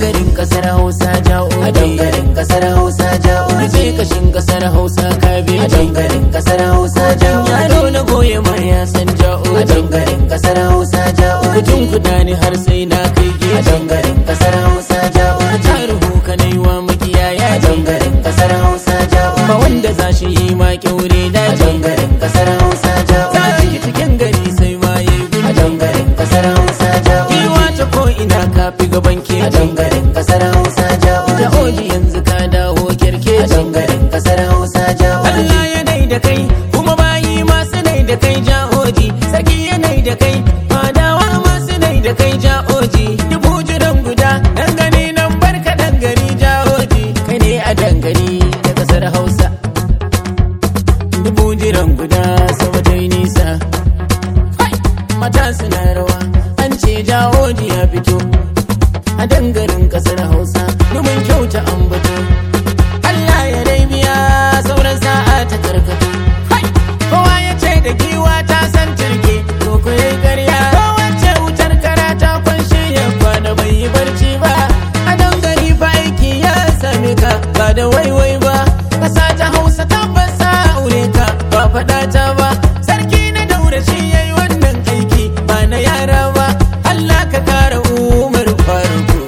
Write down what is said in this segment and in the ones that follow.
dangarin kasar hausa ja'oji a dangarin kasar hausa je ja'oji kashin kasar hausa a kabeji dangarin kasar hausa yaro ja'oji na goye ma ya san a ja'oji dangarin kasar hausa kudin ja'oji kuda ni har sai na kai a geji dangarin kasar hausa ja'oji taruhu ka nai wa makiyaya a ce dangarin kasar hausa ba ja'oji wanda za shi yi ma kyaure a daji dangarin kasar hausa ta ja'oji ciki cikin gari sai ma yayi a gudu dangarin kasar hausa ja'oji Iwa ta ko ina kafi gaban a keji dangarin kasar hausa ja'oji Ja'oji yanzu ka dawo a kirkeci dangarin kasar hausa ja'oji Allah ya nai da kai kuma bayi masu nai da kai ja'oji sarki ya nai da kai fadawa masu nai da kai ja'oji dubu jiran guda dangane nan barka dangari ja'oji kai ne a dangari da kasar hausa dubu jiran guda sama ta yi nisa Hai! mata suna rawa an ce ja'oji ya fito a dangarin kasar hausa domin kyauta ambato Allah ya dai biya sauran sa'a ta karkato Hai! kowa ya ce da giwa ta san turke to ko yayi ƙarya kowace wutar kara ta kwanshe ya kwana bai yi barci ba a dangari fa aiki ya same ka ba da waiwai ba kasa ta hausa tabbas sa aure ka ba faɗa ta ba sarki na daura shi yayi wannan aiki ba na yara ba Allah ka kara umar faruku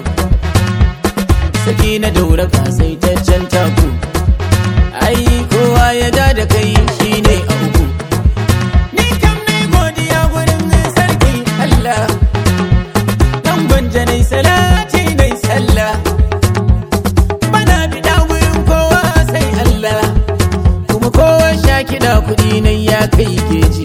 saki na daura ka sai taccen taku ai kowa ya ja da kai shine a uku ni kam nai godiya gurin sarki Allah dan gwanja nai salati nai sallah bana bida gurin kowa sai Allah kuma kowa sha kiɗa kuɗi nai ya kai geji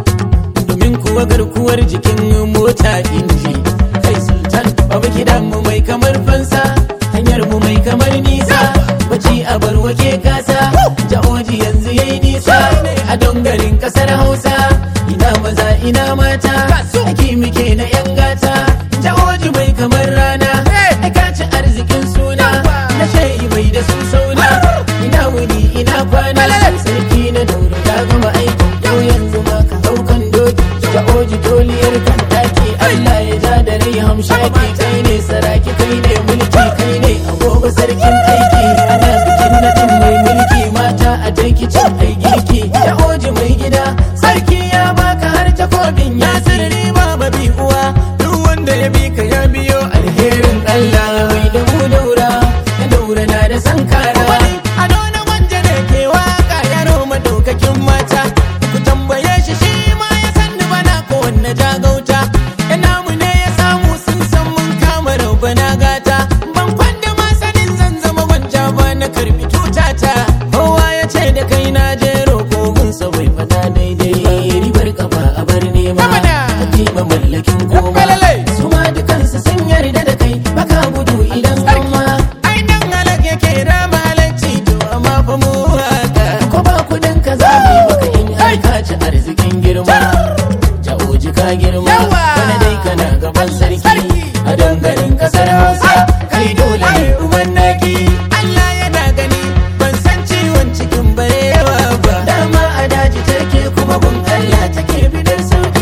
domin kuwa garkuwar jikin mota inji kai sultan babu kidan mu mai kamar fansa hanyar mu mai kamar nisa baci a barwake kasa ja'oji yanzu yayi nisa a dongarin kasar hausa ina maza ina mata ake muke na yan gata ja'oji mai kamar rana ka ci arzikin suna na shayi mai da su sauna ina wuni ina kwana sarki na dauro ta gama aikin yau yanzu ma ka daukan doki ja'oji doliyar kan daki Allah ya ja da rai hamshaki kai ne saraki kai ne mulki kai ne agogo sarkin aiki ana bikin nadin mai mulki mata a taiki cin ai girki ja'oji mai gida sarki ya baka har takobin ya sirri ba mabi uwa duk wanda ya bi ka ya biyo alherin Allah mai da mu daura ya daura na da sankara a dona wanda da ke waka yaro madaukakin mata ku tambaye shi shi ma ya san ni bana ko wanne jagauta ina mu ne ya samu sun san mun kama raubana gata ban kwanda ma sanin zan zama gwanja ba na karbi tutata kowa ya ce da kai na je roƙo gunsa bai fada daidai ribar kafa a bar nema ba mallakin koma su ma dukansu sun yarda da kai baka gudu idan amma ai dan halak yake da malanci to amma fa mu haka ko ba kudin ka zabi baka in har ka ci arzikin girma ja'oji ka girma wani dai kana gaban sarki a dangarin kasar hausa kai dole ne uban naki Allah yana gani ban san ciwon cikin barewa ba dama a daji take kuma gun Allah take bidar sauki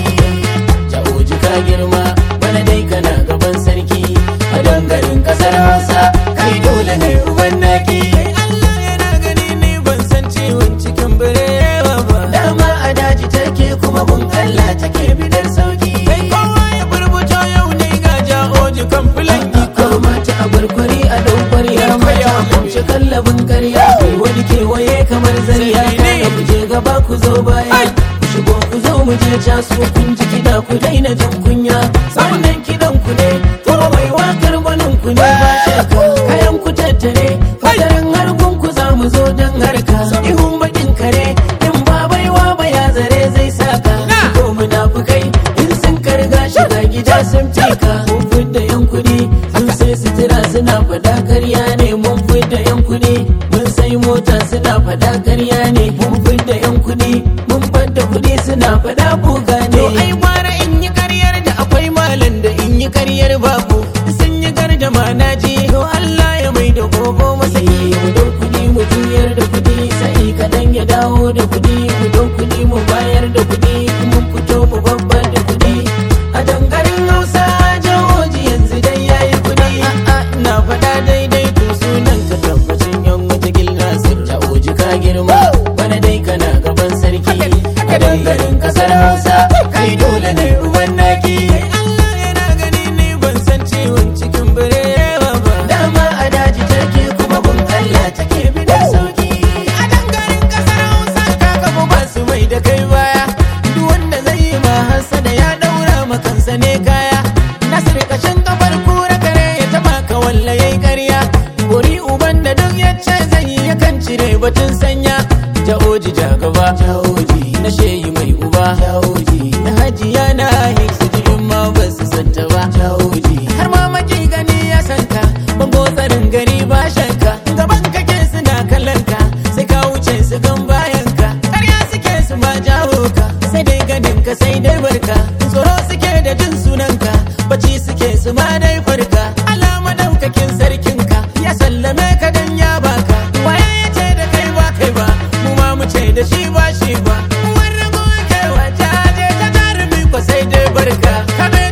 ja'oji ka girma wani dai kana gaban sarki a dangarin kasar hausa kai dole ne uban naki Allah yana gani ni ban san ciwon cikin barewa ba dama a daji take kuma gun Allah take bidar sauki kai kowa ya burbuto yau ne ga ja'oji kan filan iko mata a barkwari a daukwari ya mata kumce kallabin karya wani kewaye kamar zariya kaga ku je gaba ku zo baya ku shigo ku zo mu je casu kun ji kiɗa ku daina jin kunya wannan kiɗan ku ne kuma mai wakar gwanin ku ne ba shakka kayan ku tattare fadarin harkun ku za mu zo don harka ihun bakin kare in ba baiwa ba ya zare zai saka ko munafukai in sun karga shiga gida sun tika mun fidda yan kuɗi sun sai sutura suna fada karya ne mun fidda yan kuɗi mun sai mota suna fada karya ne mun fidda yan kuɗi mun fadda kuɗi suna fada buga ne ai gwara in yi karyar da akwai malam da in yi karyar babu sun yi gardama na ji to Allah ya mai da gogo masa mu dau kuɗi mu juyar da kuɗi sai kaɗan ya dawo da kuɗi mu dau kuɗi mu bayar da kuɗi mun fito mu babbar da kuɗi a dangarin hausa jawoji yanzu dai yayi kuɗi a'a ina uba jawoji na shehi mai uba jawoji na hajiya na hiksu in ma ba su santa ba jawoji har ma maki gani ya sanka bango tsarin gari ba shanka gaban kake suna kallon ka sai ka wuce su gan bayan ka ƙarya suke su ma jawo ka sai dai gadin ka sai dai barka tsoro suke da jin sunanka bacci suke su ma dai farka Allah madaukakin sarkin ka ya sallame ka dan ya baka waye ya ce da kai ba kai ba mu ma mu ce da shi ba shi ba wani goke wa jaje ta jarumi ko sai dai barka ka